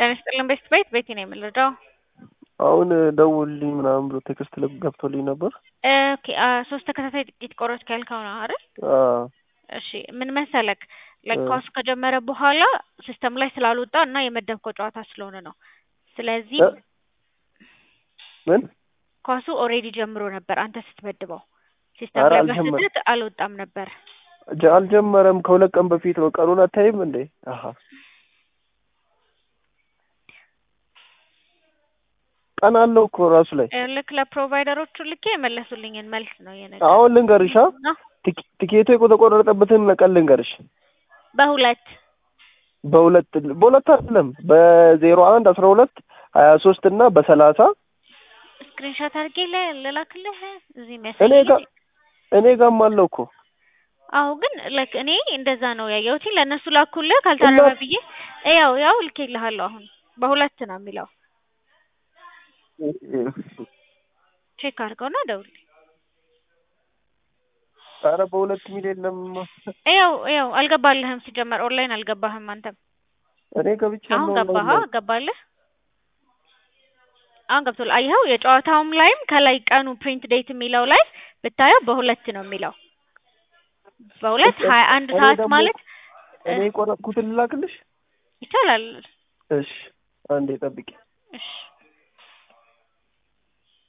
ጤና ይስጥልን ቤስት ቤት ቤቲ ነው የምንረዳው። አሁን ደውልልኝ ምናምን ብሎ ቴክስት ገብቶልኝ ነበር። ኦኬ አ ሶስት ተከታታይ ጥቂት ቆሮች ካልከው ነው አይደል? አዎ እሺ ምን መሰለክ ላይክ እ ኳሱ ከጀመረ በኋላ ሲስተም ላይ ስላልወጣ እና የመደብከው ጨዋታ ስለሆነ ነው። ስለዚህ እ ምን ኳሱ ኦልሬዲ ጀምሮ ነበር አንተ ስትመድበው ሲስተም ኧረ ላይ አልጀመረም። በስህተት አልወጣም ነበር። ጀ- አልጀመረም። ከሁለት ቀን በፊት ነው። ቀኑን አታይም እንዴ? አሀ ቀን አለው እኮ ራሱ ላይ። ልክ ለፕሮቫይደሮቹ ልኬ የመለሱልኝን መልስ ነው የነገር አሁን ልንገርሽ፣ አ ትኬ- ትኬቱ የተቆረጠበትን ቀን ልንገርሽ። በሁለት በሁለት በሁለት አይደለም በዜሮ አንድ አስራ ሁለት ሀያ ሶስት እና በሰላሳ ስክሪንሾት አድርጌ ለ- ልላክልህ እዚህ እኔ የሚያሳይ ጋር እኔ ጋርም አለው እኮ አዎ ግን ላይክ እኔ እንደዛ ነው ያየሁት። ለእነሱ ላኩልህ ካልታረመ እና- ብዬ ያው ያው ልኬልሃለሁ። አሁን በሁለት ነው የሚለው ቼክ አድርገውና ደውል። ኧረ በሁለት ሚል የለም። ያው ያው አልገባልህም። ሲጀመር ኦንላይን አልገባህም አንተም። እኔ ገብቼ አሁን ነው ገባህ? ኦንላይን ላይ። ገባልህ? አሁን ገብቶልህ። አየኸው? የጨዋታውም ላይም ከላይ ቀኑ ፕሪንት ዴት የሚለው ላይ ብታየው በሁለት ነው የሚለው በሁለት እሺ፣ ሀያ አንድ እኔ ሰዓት ደግሞ ማለት እ እኔ የቆረጥኩትን ልላክልሽ? ይቻላል። እሺ አንዴ ጠብቂ። እሺ